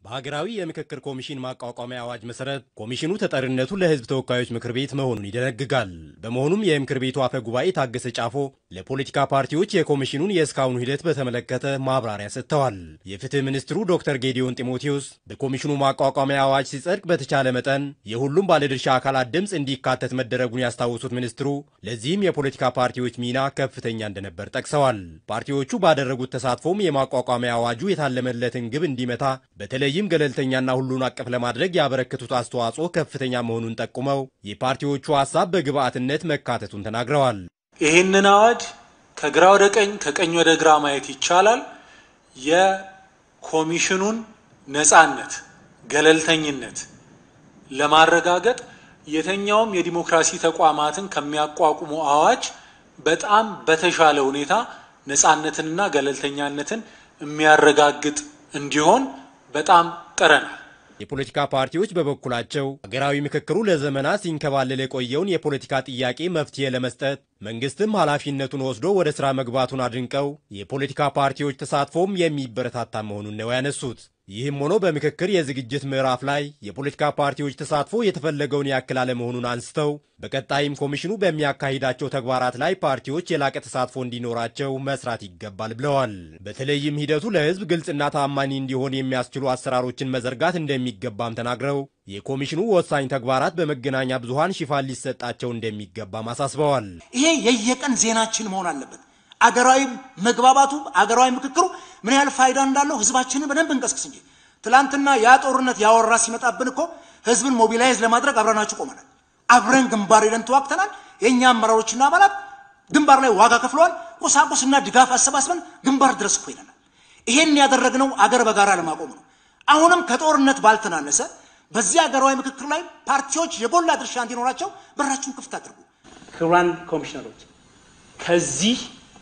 በሀገራዊ የምክክር ኮሚሽን ማቋቋሚያ አዋጅ መሰረት ኮሚሽኑ ተጠሪነቱ ለሕዝብ ተወካዮች ምክር ቤት መሆኑን ይደነግጋል። በመሆኑም የምክር ቤቱ አፈ ጉባኤ ታገሰ ጫፎ ለፖለቲካ ፓርቲዎች የኮሚሽኑን የእስካሁኑ ሂደት በተመለከተ ማብራሪያ ሰጥተዋል። የፍትህ ሚኒስትሩ ዶክተር ጌዲዮን ጢሞቴዎስ በኮሚሽኑ ማቋቋሚያ አዋጅ ሲጸድቅ በተቻለ መጠን የሁሉም ባለድርሻ አካላት ድምፅ እንዲካተት መደረጉን ያስታውሱት ሚኒስትሩ ለዚህም የፖለቲካ ፓርቲዎች ሚና ከፍተኛ እንደነበር ጠቅሰዋል። ፓርቲዎቹ ባደረጉት ተሳትፎም የማቋቋሚያ አዋጁ የታለመለትን ግብ እንዲመታ በተለይም ገለልተኛና ሁሉን አቀፍ ለማድረግ ያበረከቱት አስተዋጽኦ ከፍተኛ መሆኑን ጠቁመው የፓርቲዎቹ ሀሳብ በግብአትነት መካተቱን ተናግረዋል። ይህንን አዋጅ ከግራ ወደ ቀኝ ከቀኝ ወደ ግራ ማየት ይቻላል። የኮሚሽኑን ነጻነት፣ ገለልተኝነት ለማረጋገጥ የትኛውም የዲሞክራሲ ተቋማትን ከሚያቋቁሙ አዋጅ በጣም በተሻለ ሁኔታ ነጻነትንና ገለልተኛነትን የሚያረጋግጥ እንዲሆን በጣም ጥረናል። የፖለቲካ ፓርቲዎች በበኩላቸው ሀገራዊ ምክክሩ ለዘመናት ሲንከባለል የቆየውን የፖለቲካ ጥያቄ መፍትሄ ለመስጠት መንግስትም ኃላፊነቱን ወስዶ ወደ ሥራ መግባቱን አድንቀው የፖለቲካ ፓርቲዎች ተሳትፎም የሚበረታታ መሆኑን ነው ያነሱት። ይህም ሆኖ በምክክር የዝግጅት ምዕራፍ ላይ የፖለቲካ ፓርቲዎች ተሳትፎ የተፈለገውን ያክል አለመሆኑን አንስተው በቀጣይም ኮሚሽኑ በሚያካሂዳቸው ተግባራት ላይ ፓርቲዎች የላቀ ተሳትፎ እንዲኖራቸው መስራት ይገባል ብለዋል። በተለይም ሂደቱ ለሕዝብ ግልጽና ታማኒ እንዲሆን የሚያስችሉ አሰራሮችን መዘርጋት እንደሚገባም ተናግረው የኮሚሽኑ ወሳኝ ተግባራት በመገናኛ ብዙሃን ሽፋን ሊሰጣቸው እንደሚገባም አሳስበዋል። ይሄ የየቀን ዜናችን መሆን አለበት። አገራዊ መግባባቱ አገራዊ ምክክሩ ምን ያህል ፋይዳ እንዳለው ህዝባችንን በደንብ እንቀስቅስ እንጂ ትላንትና ያ ጦርነት ያወራ ሲመጣብን እኮ ህዝብን ሞቢላይዝ ለማድረግ አብረናችሁ ቆመናል። አብረን ግንባር ሄደን ተዋግተናል። የእኛ አመራሮችና አባላት ግንባር ላይ ዋጋ ከፍለዋል። ቁሳቁስና ድጋፍ አሰባስበን ግንባር ድረስ እኮ ሄደናል። ይሄን ያደረግነው አገር በጋራ ለማቆም ነው። አሁንም ከጦርነት ባልተናነሰ በዚህ አገራዊ ምክክር ላይ ፓርቲዎች የጎላ ድርሻ እንዲኖራቸው በራችሁን ክፍት አድርጉ። ክቡራን ኮሚሽነሮች ከዚህ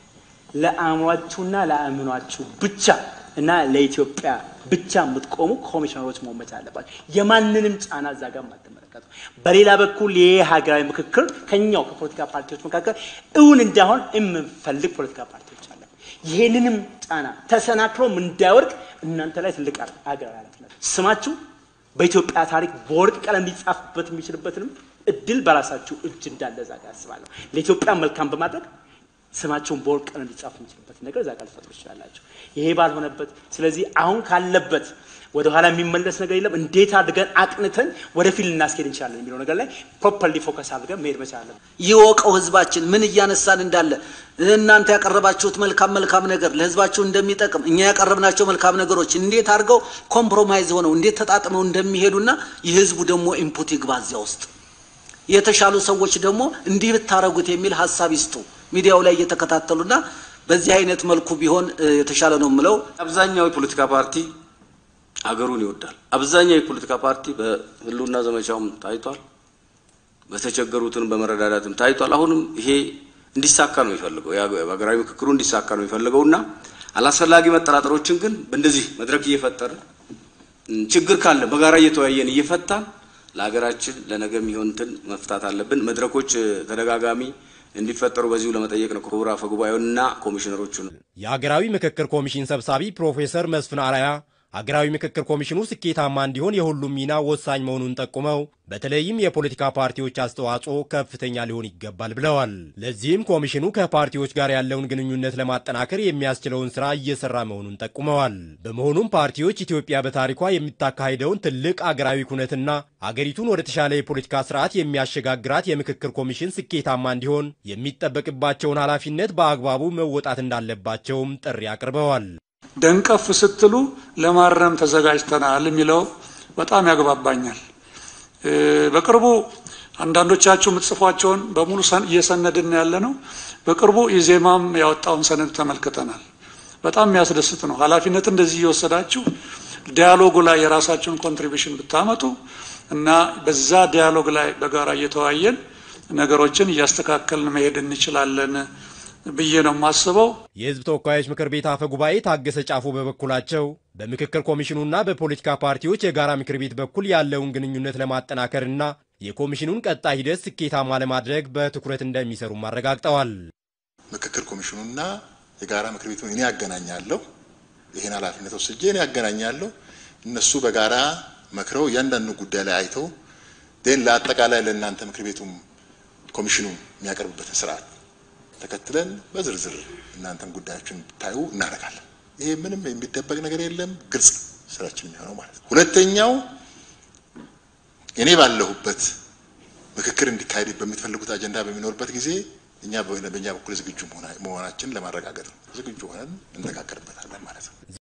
ለአእምሯችሁና ለአእምኗችሁ ብቻ እና ለኢትዮጵያ ብቻ የምትቆሙ ኮሚሽነሮች መሆን መቻል አለባቸው። የማንንም ጫና እዛ ጋር የማትመለከቱ። በሌላ በኩል ይህ ሀገራዊ ምክክር ከኛው ከፖለቲካ ፓርቲዎች መካከል እውን እንዳይሆን የምንፈልግ ፖለቲካ ፓርቲዎች አለ። ይሄንንም ጫና ተሰናክሎም እንዳይወድቅ እናንተ ላይ ትልቅ ሀገራዊ ኃላፊነት ስማችሁ በኢትዮጵያ ታሪክ በወርቅ ቀለም ሊጻፍበት የሚችልበትንም እድል በራሳችሁ እጅ እንዳለ እዛ ጋር አስባለሁ። ለኢትዮጵያ መልካም በማድረግ ስማቸውን በወርቅ ቀለም ሊጻፍ የሚችልበት ነገር እዛ ጋር ልፈጥሩ ይችላላቸው። ይሄ ባልሆነበት ስለዚህ አሁን ካለበት ወደ ኋላ የሚመለስ ነገር የለም። እንዴት አድርገን አቅንተን ወደፊት ልናስኬድ እንችላለን የሚለው ነገር ላይ ፕሮፐርሊ ፎከስ አድርገን መሄድ መቻል አለብን። ይወቀው ህዝባችን ምን እያነሳን እንዳለ እናንተ ያቀረባችሁት መልካም መልካም ነገር ለህዝባችሁ እንደሚጠቅም እኛ ያቀረብናቸው መልካም ነገሮች እንዴት አድርገው ኮምፕሮማይዝ ሆነው እንዴት ተጣጥመው እንደሚሄዱና የህዝቡ ደግሞ ኢንፑት ይግባ እዚያ ውስጥ የተሻሉ ሰዎች ደግሞ እንዲህ ብታረጉት የሚል ሀሳብ ይስጡ። ሚዲያው ላይ እየተከታተሉና በዚህ አይነት መልኩ ቢሆን የተሻለ ነው የምለው። አብዛኛው የፖለቲካ ፓርቲ አገሩን ይወዳል። አብዛኛው የፖለቲካ ፓርቲ በህልውና ዘመቻውም ታይቷል፣ በተቸገሩትን በመረዳዳትም ታይቷል። አሁንም ይሄ እንዲሳካ ነው የሚፈልገው፣ ሀገራዊ ምክክሩ እንዲሳካ ነው የሚፈልገው እና አላስፈላጊ መጠራጠሮችን ግን በእንደዚህ መድረክ እየፈጠርን ችግር ካለ በጋራ እየተወያየን እየፈታን ለሀገራችን ለነገ የሚሆንትን መፍታት አለብን። መድረኮች ተደጋጋሚ እንዲፈጠሩ በዚሁ ለመጠየቅ ነው። ክቡር አፈ ጉባኤውንና ኮሚሽነሮቹን የሀገራዊ ምክክር ኮሚሽን ሰብሳቢ ፕሮፌሰር መስፍን አርአያ ሀገራዊ ምክክር ኮሚሽኑ ስኬታማ እንዲሆን የሁሉም ሚና ወሳኝ መሆኑን ጠቁመው በተለይም የፖለቲካ ፓርቲዎች አስተዋጽኦ ከፍተኛ ሊሆን ይገባል ብለዋል። ለዚህም ኮሚሽኑ ከፓርቲዎች ጋር ያለውን ግንኙነት ለማጠናከር የሚያስችለውን ስራ እየሰራ መሆኑን ጠቁመዋል። በመሆኑም ፓርቲዎች ኢትዮጵያ በታሪኳ የምታካሂደውን ትልቅ አገራዊ ኩነትና አገሪቱን ወደ ተሻለ የፖለቲካ ስርዓት የሚያሸጋግራት የምክክር ኮሚሽን ስኬታማ እንዲሆን የሚጠበቅባቸውን ኃላፊነት በአግባቡ መወጣት እንዳለባቸውም ጥሪ አቅርበዋል። ደንቀፍ ስትሉ ለማረም ተዘጋጅተናል የሚለው በጣም ያግባባኛል። በቅርቡ አንዳንዶቻችሁ የምትጽፏቸውን በሙሉ እየሰነድን ያለ ነው። በቅርቡ ኢዜማም ያወጣውን ሰነድ ተመልክተናል። በጣም የሚያስደስት ነው። ኃላፊነት እንደዚህ እየወሰዳችሁ ዲያሎጉ ላይ የራሳችሁን ኮንትሪቢሽን ብታመጡ እና በዛ ዲያሎግ ላይ በጋራ እየተወያየን ነገሮችን እያስተካከልን መሄድ እንችላለን ብዬ ነው የማስበው። የሕዝብ ተወካዮች ምክር ቤት አፈ ጉባኤ ታገሰ ጫፎ በበኩላቸው በምክክር ኮሚሽኑና በፖለቲካ ፓርቲዎች የጋራ ምክር ቤት በኩል ያለውን ግንኙነት ለማጠናከርና የኮሚሽኑን ቀጣይ ሂደት ስኬታማ ለማድረግ በትኩረት እንደሚሰሩም አረጋግጠዋል። ምክክር ኮሚሽኑና የጋራ ምክር ቤቱን እኔ ያገናኛለሁ። ይህን ኃላፊነት ወስጄ እኔ ያገናኛለሁ። እነሱ በጋራ መክረው እያንዳንዱ ጉዳይ ላይ አይተው ዴን ለአጠቃላይ ለእናንተ ምክር ቤቱም ኮሚሽኑ የሚያቀርብበትን ስርዓት ተከትለን በዝርዝር እናንተም ጉዳዮችን ታዩ እናደርጋለን። ይሄ ምንም የሚደበቅ ነገር የለም፣ ግልጽ ስራችን የሚሆነው ማለት ነው። ሁለተኛው እኔ ባለሁበት ምክክር እንዲካሄድ በምትፈልጉት አጀንዳ በሚኖርበት ጊዜ እኛ በእኛ በኩል ዝግጁ መሆናችንን ለማረጋገጥ ነው። ዝግጁ ሆነን እንነጋገርበታለን ማለት ነው።